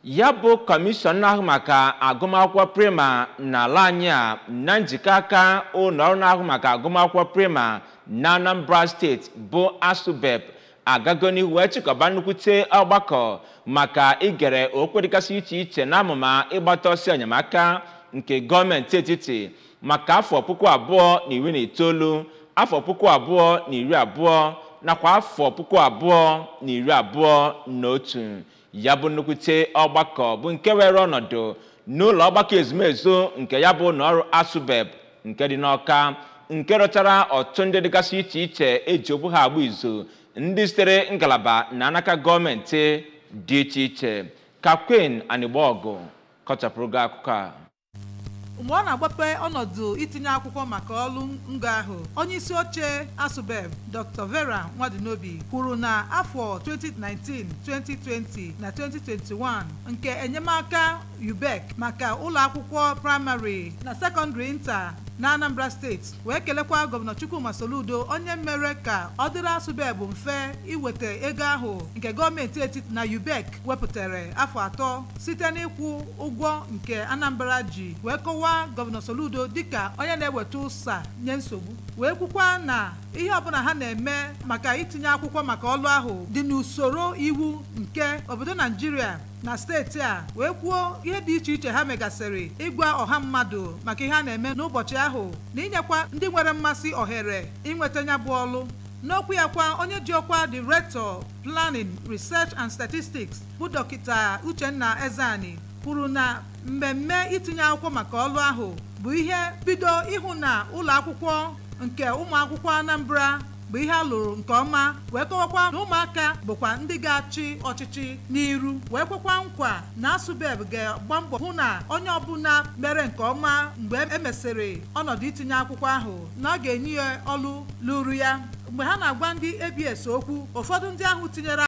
ya bụ kọmishọn na-ahụ maka agụmakwụkwọ prima n'ala anyị a na njikọ aka ụlọọrụ na-ahụ maka agụmakwụkwọ prima na anambra steeti bụ asubeb agago n'ihu wee chịkọba nnukwute ọgbakọ maka igere okwe dịgasị iche iche na amụma ịgbata ọsọ enyemaka nke gọọmenti etiti maka afọ puku abụọ na iri na itoolu afọ puku abụọ na iri abụọ nakwa afọ puku abụọ na iri abụọ na otu ya bụ nnukwute ọgbakọ bụ nke were ọnọdụ n'ụlọ ọgbakọ ezumezu nke ya bụ ụlọọrụ asubeb nke dị n'ọka nke rụchara ọtụ ndị dịgasị iche iche eji okwu ha agba izu ndị sitere ngalaba na anaka gọọmenti dị iche iche ka queen anịgbaọgụ kọchapụrụ gị akụkọ a mgbe ọ na-agbape ọnọdụ itinye akwụkwọ maka ọrụ ngo ahụ onye isi oche asubeb dr vera nwadinobi kwuru na afọ 2019 2020 na 2021 nke enyemaka ubec maka ụlọ akwụkwọ praịmarị na sekọndịrị nta na anambra steeti wee kelekwa gọvanọ chukwuma soludo onye mere ka ọ dịrị asubeb mfe iweta ego ahụ nke gọọmenti etiti na ubec wepụtara afọ atọ site n'ịkwụ ụgwọ nke anambra ji wee kọwaa gọvanọ soludo dịka onye na-eweta ụsa nye nsogbu wee kwukwa na ihe ọbụla ha na-eme maka itinye akwụkwọ maka ọlụ ahụ dị n'usoro iwu nke obodo naijiria na steeti a wee kwuo ihe dị iche iche ha megasịrị ịgwa ọha mmadụ maka ihe a na-eme n'ụbọchị ahụ na inyekwa ndị nwere mmasị ohere inweta ya bụ ọlụ n'okwu ya kwa onye ji ọkwa director planning research and statistics bụ dọkịta uchenna ezani kwuru na mmemme itinye akwụkwọ maka ọlụ ahụ bụ ihe bido ịhụ na ụlọ akwụkwọ nke ụmụ akwụkwọ anambra bụ ihe a lụrụ nke ọma wee kọwakwa na ụmụaka bụkwa ndị ga-achị ọchịchị n'iru wee kwekwa nkwa na asubeb ga-agba mbọ hụ na onye ọbụla mere nke ọma mgbe emesịrị ọnọdụ itinye akwụkwọ ahụ na ọ ga-enye ya ọlụ lụrụ ya mgbe ha na-agwa ndị abs okwu ụfọdụ ndị ahụ tinyere